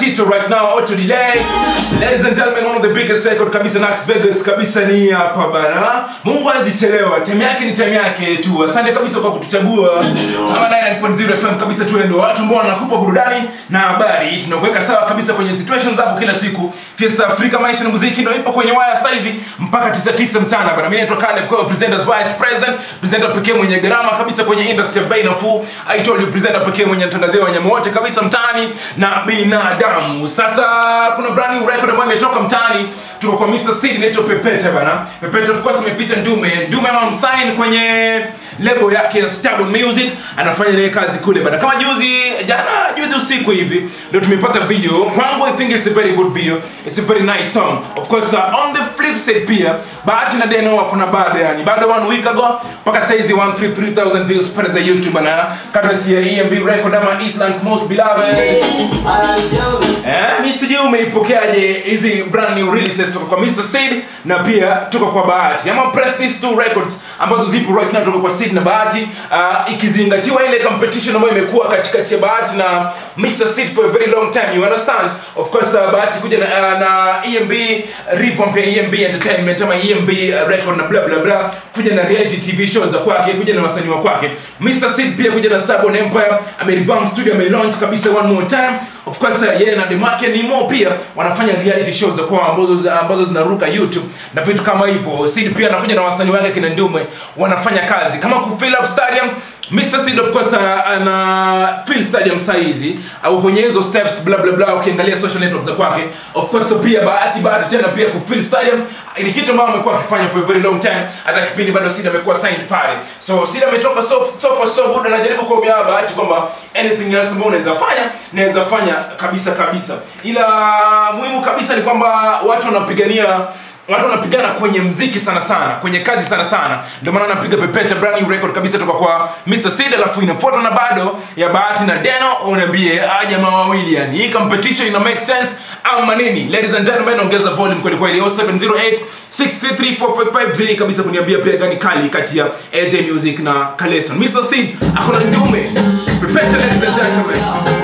Tito right now auto delay ladies and gentlemen one of the biggest record kabisa Nax Vegas kabisa ni hapa bana Mungu hazichelewa time yake ni time yake tu asante kabisa kwa kutuchagua ama 9.0 FM kabisa tu ndio watu ambao wanakupa burudani na habari tunakuweka sawa kabisa kwenye situations zako kila siku Fiesta Africa maisha na muziki ndio ipo kwenye waya saizi mpaka 99 mchana bana mimi naitwa Caleb kwa presenters vice president presenter pekee mwenye gharama kabisa kwenye industry ya bei nafuu I told you presenter pekee mwenye mtangazia wanyama wote kabisa mtaani na binadamu sasa kuna brand new record ambayo imetoka mtaani tuko kwa Mr. Seed inaitwa Pepete bana Pepete of course ameficha Ndume Ndume ama msign kwenye lebo yake ya Stable Music anafanya naye kazi kule bana kama juzi jana juzi usiku hivi ndio tumepata video kwangu I think it's a very good video it's a very nice song of course uh, on the flip side pia Bahati na Deno wako na bado yani bado one week ago mpaka saizi 153,000 views pale za YouTube bana courtesy ya EMB record ama Island's most beloved Eh, mi sijui umeipokeaje hizi brand new releases toka kwa Mr. Seed na pia toka kwa Bahati ama press these two records ambazo zipo right now toka kwa Seed na Bahati uh, ikizingatiwa ile competition ambayo imekuwa katikati ya Bahati na Mr. Seed for a very long time you understand of course uh, Bahati kuja na, uh, na EMB revamp ya EMB Entertainment ama EMB uh, record na bla bla bla kuja na reality TV shows za kwake kuja na wasanii wa kwake Mr. Seed pia kuja na Starborn Empire amerevamp studio amelaunch kabisa one more time of course uh, yeye na demu yake Nimo pia wanafanya reality shows za kwao ambazo ambazo zinaruka YouTube na vitu kama hivyo. Sid pia anakuja na wasanii wake kina Ndume wanafanya kazi kama ku fill up stadium Mr. Sid of course uh, ana fill stadium saizi au kwenye hizo steps bla bla bla ukiangalia social networks za kwake of course pia bahati bahati tena pia ku fill stadium ni kitu ambacho amekuwa akifanya for a very long time hata kipindi bado Sid amekuwa signed pale so Sid ametoka so, so far so good anajaribu kuambia bahati kwamba anything else ambayo unaweza fanya naweza fanya kabisa kabisa ila muhimu kabisa ni kwamba watu wanapigania watu wanapigana kwenye mziki sana sana kwenye kazi sana sana ndio maana anapiga pepete brand new record kabisa toka kwa Mr. Seed alafu inafuatwa na bado ya Bahati na Deno unaambie ah jamaa wawili yani hii competition ina make sense ama nini ladies and gentlemen ongeza volume kweli kweli 0708 633 zini kabisa kuniambia pia gani kali kati ya AJ Music na Kaleson Mr. Seed akona ndume pepete ladies and gentlemen